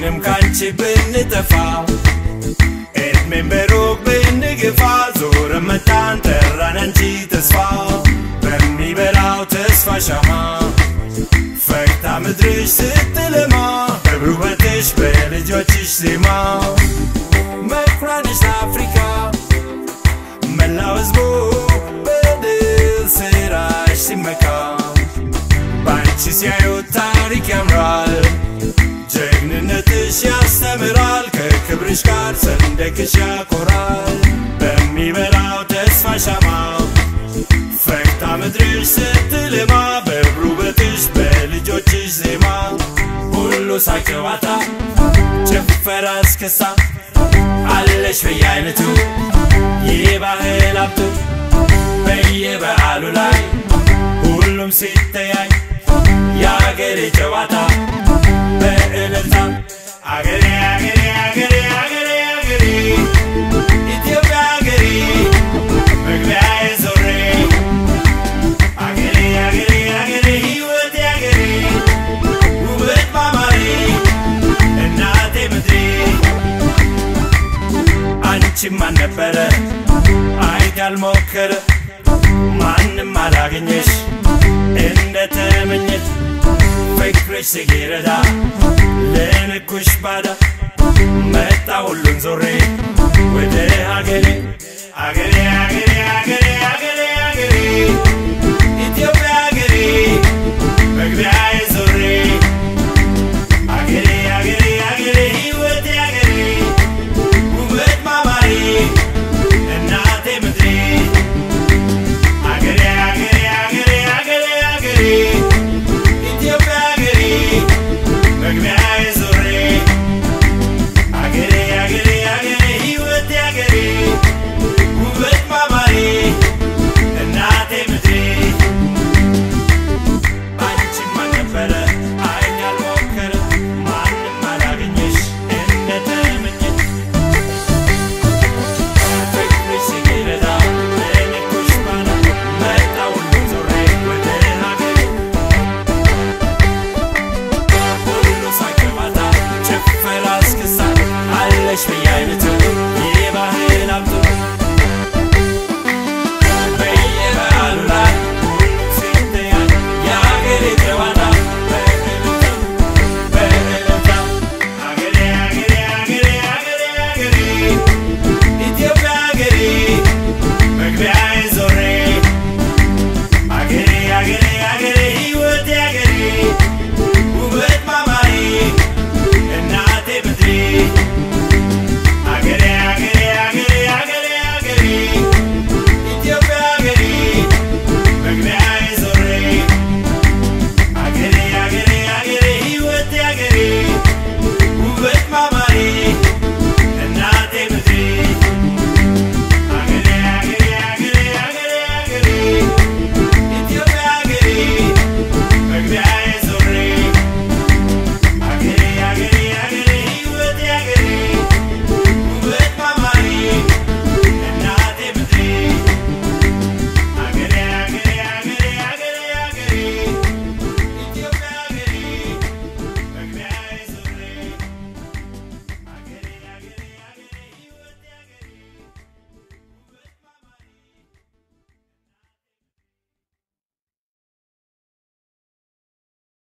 ሁላችንም ካንቺ ብንጠፋ እድሜን በሩቅ ብንግፋ ዞር መጣን ጠራን አንቺ ተስፋ በሚበራው ተስፋ ሻማ ፈክታ ምድርሽ ስትለማ በብሩህ ውበትሽ በልጆችሽ ዜማ መኩሪያነሽ ለአፍሪካ መላው ህዝቡ በድል ስራሽ ሲመካ በአንቺ ሲያዩት ታሪክ ያምራል ጀግንነትሽ ያስተምራል ከክብርሽ ጋር ሰንደቅሽ ያኮራል በሚበራው ተስፋ ሻማ ፈክታ ምድርሽ ስትልማ በብሩህ ውበትሽ በልጆችሽ ዜማ ሁሉ ሳቅ ጨዋታ ጭፈራ እስክስታ አለሽ በየአይነቱ የባህል ሀብቱ በየበዓሉ ላይ ሁሉም ሲተያይ የአገሬ ጨዋታ በእልልታ አገሬ አገሬ አገሬ አገሬ አገሬ ኢትዮጵያ አገሬ መግቢያዬ ዞሬ አገሬ አገሬ አገሬ ሕይወቴ አገሬ ውበት ማማሬ እናቴ ምድሬ አንቺም አልነበረ አይት ያልሞከረ ማንም አላገኘሽ እንደ ተመኘሽ ፍቅርሽ ሲረዳ ለንኩሽ ባዳ መጣ ሁሉን ዞሬ ወደ ሀገሬ አገሬ አገሬ